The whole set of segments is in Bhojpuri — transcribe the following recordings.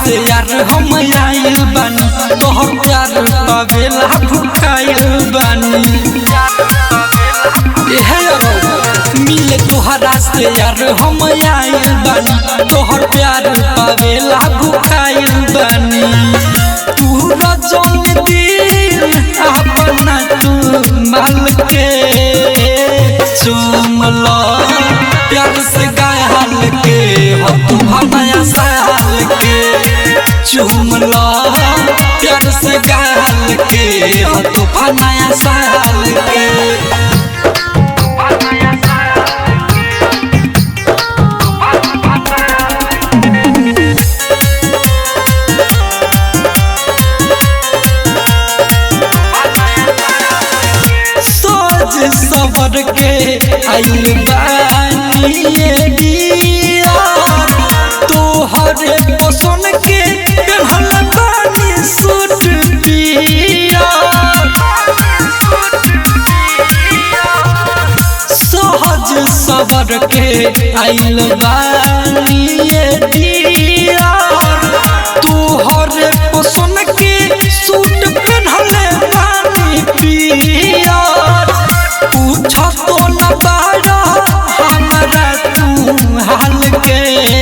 से यार हम आइल बानी तोहर प्यार पावेला भुकाइल बानी एहे अरौ, मिले तोहरा से यार हम आइल बानी तोहर प्यार पावेला भुकाइल बानी तू रजन दिल अपना तू माल के चुमला प्यार से गाल के हो तू हमाया साल के चुमला प्यार से गाल के हो तू हमाया साल के सोच सबर के आइल बानिए दिया तोहरे पसंद के पेहल बानी सूट पिया सहज सबर के आइल बानिए दिया तोहरे पसंद के सूट पेहले बानी पिया पूछ तो न पारा हमरा तू हाल के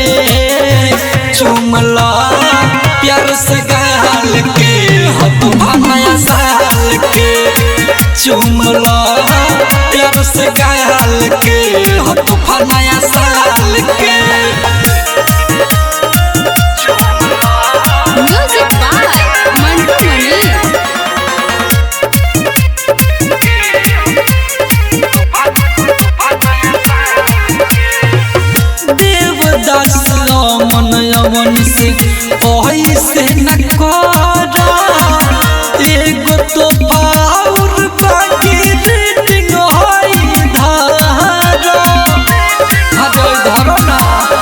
चुमला प्यार से गाल के हो तू नया साल के चुमला प्यार से गाल के हो तू नया साल के Music by Mantu Mani. Devdas मन यवन से ऐसे न करा एगो तो पाउर बाकी रीडिंग होई धारा हरे धरो ना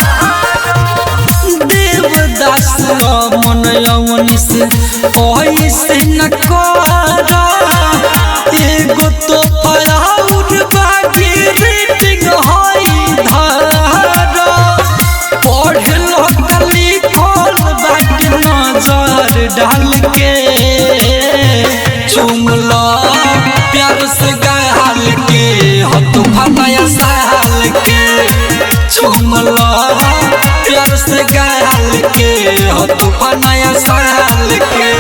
देवदास मन यवन से ऐसे न करा एगो तो पाउर बाकी रीडिंग होई धारा पढ़लो कली खोल बाट नजर डाल के चुमलो प्यार से गाल के हो तू नया साल के चुमलो प्यार से गाल के हो तू नया साल के